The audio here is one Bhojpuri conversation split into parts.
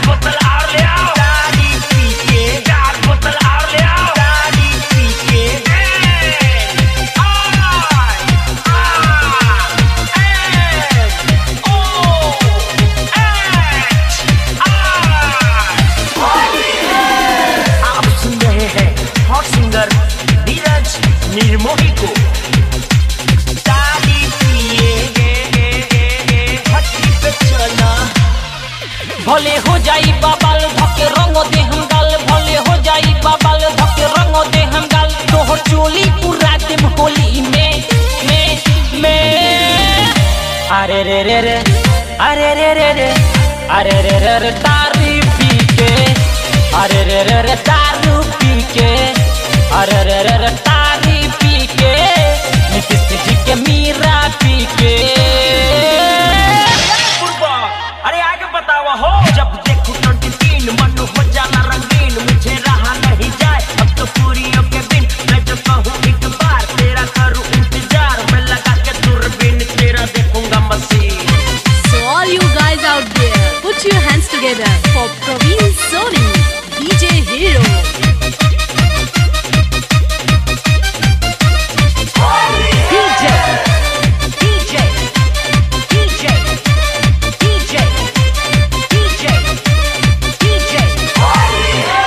बोतल और ले आओ तारी पी के चार बोतल और ले आओ तारी पी के आप सुन रहे हैं हॉट सिंगर नीरज निर्मोही को ताली पिए हट्टी पे चला भले हो जाई बाबाल धके रंग दे हम गाल भले हो जाई बाबाल धके रंग दे हम गाल तोहर चोली पूरा देम होली में में में अरे रे रे रे अरे रे रे रे अरे रे रे रे तारी पी के अरे रे रे रे दारू पी के अरे रे रे रे तारी पी के नीतीश जी के मीरा पी के पूर्वा अरे आगे बतावा हो जब देखो ट्वेंटी तीन मन हो जाला रंगीन मुझे रहा नहीं जाए अब तो पूरियों के बिन मैं जो कहूँ एक बार तेरा करूँ इंतजार मैं लगा के दूरबीन तेरा देखूंगा मसीह So all you guys out there, put your hands together for Praveen Soni, DJ Hero. DJ, DJ, DJ, DJ, DJ, DJ.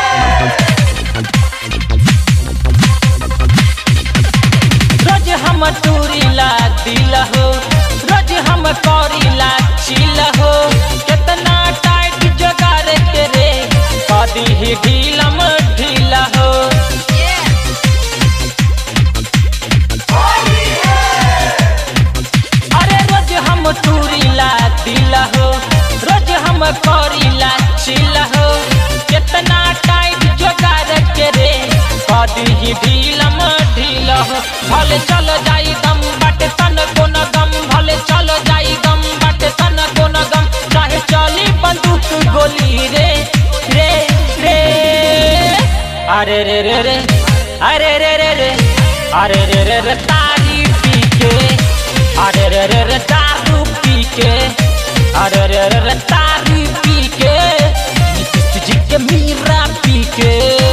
रोज हम टूरीला दिल हो रोज हम करीला चिल हो कितना टाइट जोगार के रे कदी ही ढीलम ढीला हो अरे रोज हम टूरीला दिल हो रोज हम करीला चिल हो कितना टाइट जोगार के रे कदी ही ढीलम ढील हो भले चल जाई दम बाटे तन कोन गम भले चल जाई दम बाटे तन कोन गम चाहे चली बंदूक गोली रे रे रे अरे रे रे रे अरे रे रे रे अरे रे रे रे तारी पी के अरे रे रे रे दारू पी के अरे रे रे रे तारी पी के नीतीश जी के मीरा पी के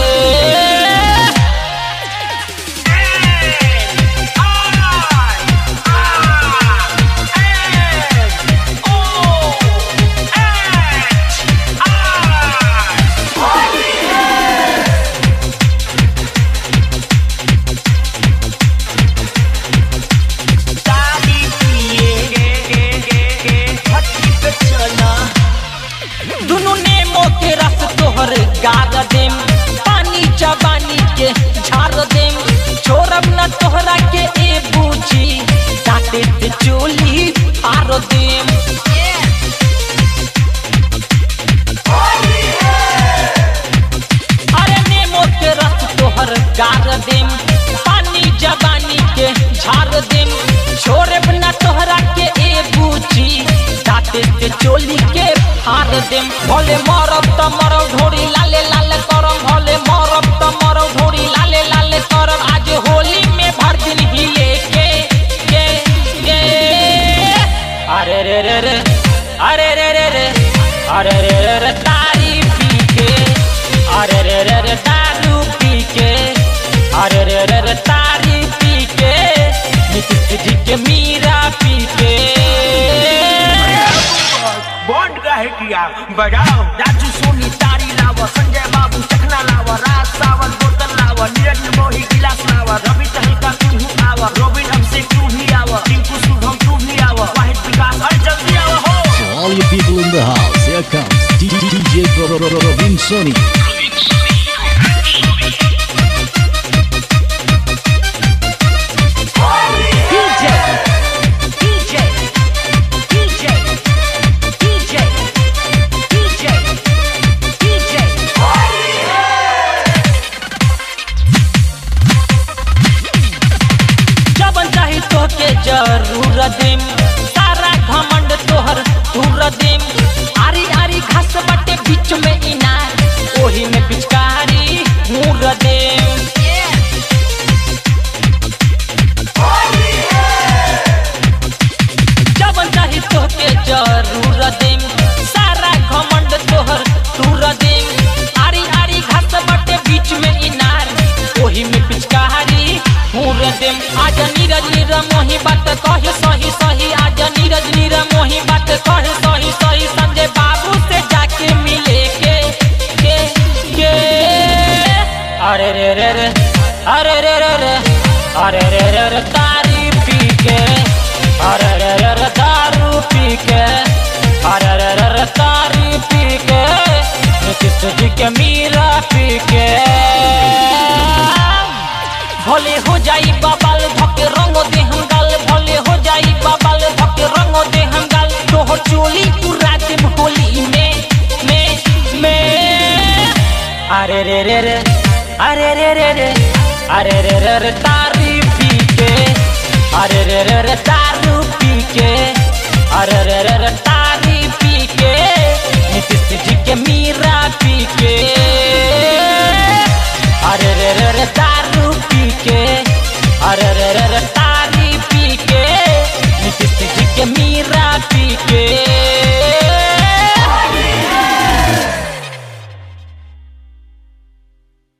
ताली पिए हट्टी पे चला दुनु नेमो के रस तोहर गार देम पानी जवानी के झार देम छोड़ब न तोहरा के ए बूझी काटे ते चोली फार देम अरे नेमो के रस तोहर गार देम पानी जवानी के झार देम छोड़ब न तोहरा के ए बूझी दाते के चोली के फार देम भले मरब त मरब ढोरी लाले लाले करम भले मरब त मरब ढोरी लाले लाले करम आज होली में भर दिन हिले के के के अरे रे रे रे अरे रे रे रे अरे रे रे रे तारी पी के अरे रे रे रे दारू पी के अरे रे रे रे तारी पी के नीतीश जी के मीरा पी के बॉन्ड काहे किया बजाओ राजू सोनी तारी लावा संजय बाबू चखना लावा राज सावन बोतल लावा नीरज मोही गिलास लावा रवि तहलका तू ही आवा रोबिन अभिषेक तू ही आवा टिंकू शुभम तू ही आवा वाहिद विकास अरे जल्दी आवा हो To all you people in the house, here comes DJ Robin Sony. DJ, DJ, DJ, DJ, DJ, DJ. जबन चाही तोहके जरूर देम सारा घमंड तोहर दूर देम आरी आरी घास बाटे बीच में इनार ओही में पिचका अरे रे रे रे तारी पी के अरे रे रे रे दारू पी के अरे रे रे रे तारी पी के नीतीश जी के मीरा पी के भोले हो जाई बाबाल धके रंग दे हम गाल भोले हो जाई बाबाल धके रंग दे हम गाल तोहर चोली पूरा दिन होली में में में अरे रे रे रे अरे रे रे रे अरे रे रे रे तारी पी के अरे रे रे रे दारू पी के अरे रे रे रे तारी पी के नीतीश जी के मीरा